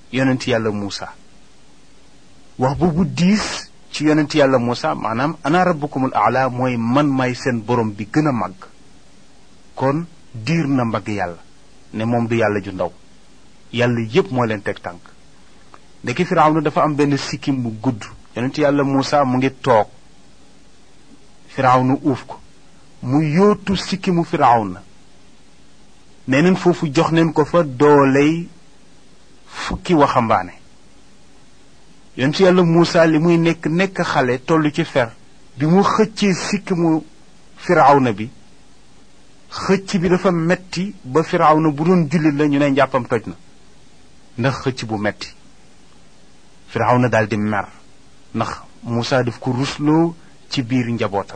yonent yàlla Muusa wax boobu diis ci yonent yàlla Muusa maanaam ana rabbukumul aala mooy man may seen borom bi gën a màgg kon diir na mbagg yàlla ne moom du yàlla ju ndaw yàlla yépp moo leen teg tànk ndeki firawna dafa am benn sikkim bu gudd yonent yàlla Muusa mu ngi toog firawna uuf ko mu yóotu sikkimu firawna nee neen foofu jox neen ko fa dooley fukki waxambaane yonent yàlla Muusa li muy nekk nekk xale toll ci fer bi mu xëccee sikkimu firawna bi xëcc bi dafa metti ba firawna bu doon jullit la ñu ne njàppam toj na ndax xëcc bu metti firawna daal di mer ndax Muusa daf ko rusloo ci biir njabootam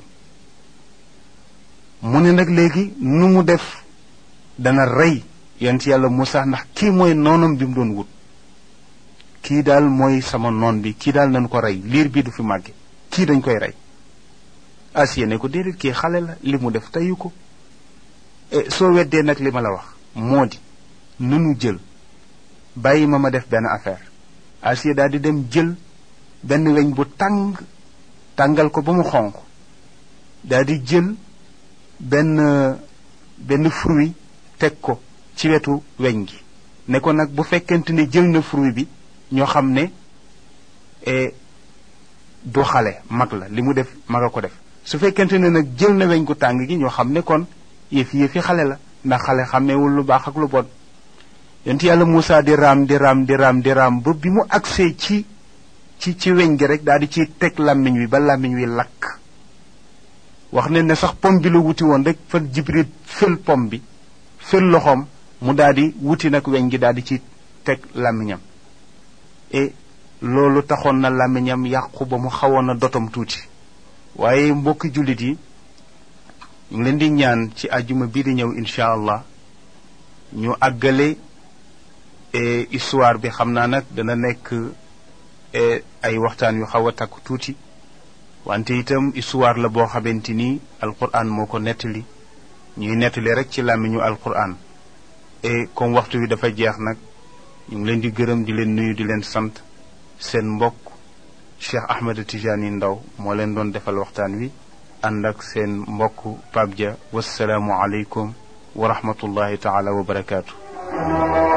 mu ne nag léegi nu mu def dana rey yonent yàlla Muusa ndax kii mooy noonam bi mu doon wut kii daal mooy sama noon bi kii daal nañu ko rey liir bi du fi màgge kii dañ koy rey Asiya ne ko déedéet kii xale la li mu def teyu ko soo weddee nag li ma la wax moo di nanu jël bàyyi ma ma def benn affaire Asiya daal di dem jël benn weñ bu tàng tàngal ko ba mu xonq daal di jël benn benn fruit teg ko ci wetu weñ gi ne ko nag bu fekkente ne jël na fruit bi ñoo xam ne du xale mag la li mu def mag a ko def su fekkente ne nag jël na weñ gu tàng gi ñoo xam ne kon yëfi yëfi xale la ndax xale xàmmeewul lu baax ak lu bon yonent yàlla Muusa di raam di raam di raam di raam ba bi mu agsee ci ci ci weñ gi rek daal di ciy teg làmmiñ wi ba làmmiñ wi lakk wax ne ne sax pom bi la wuti woon rek fa Jibril fël pom bi fël loxoom mu daal di wuti nag weñ gi daal di ci teg làmmiñam et loolu taxoon na làmmiñam yàqu ba mu xawoon a dotom tuuti waaye mbokki jullit yi ñu ngi leen di ñaan ci àjjuma bii di ñëw incha allah ñu àggale histoire bi xam naa nag dana nekk ay waxtaan yu xaw a takku tuuti wante itam histoire la boo xamante ni alquran moo ko nettali ñuy nettali rek ci làmmiñu alquran et comme waxtu wi dafa jeex nag ñu ngi leen di gërëm di leen nuyu di leen sant seen mbokk Cheikh Ahmed Tijani Ndaw moo leen doon defal waxtaan wi ànd ak seen mbokk Pape Dia wasalaamu aleykum wa rahmatullahi taala wa barakaatu.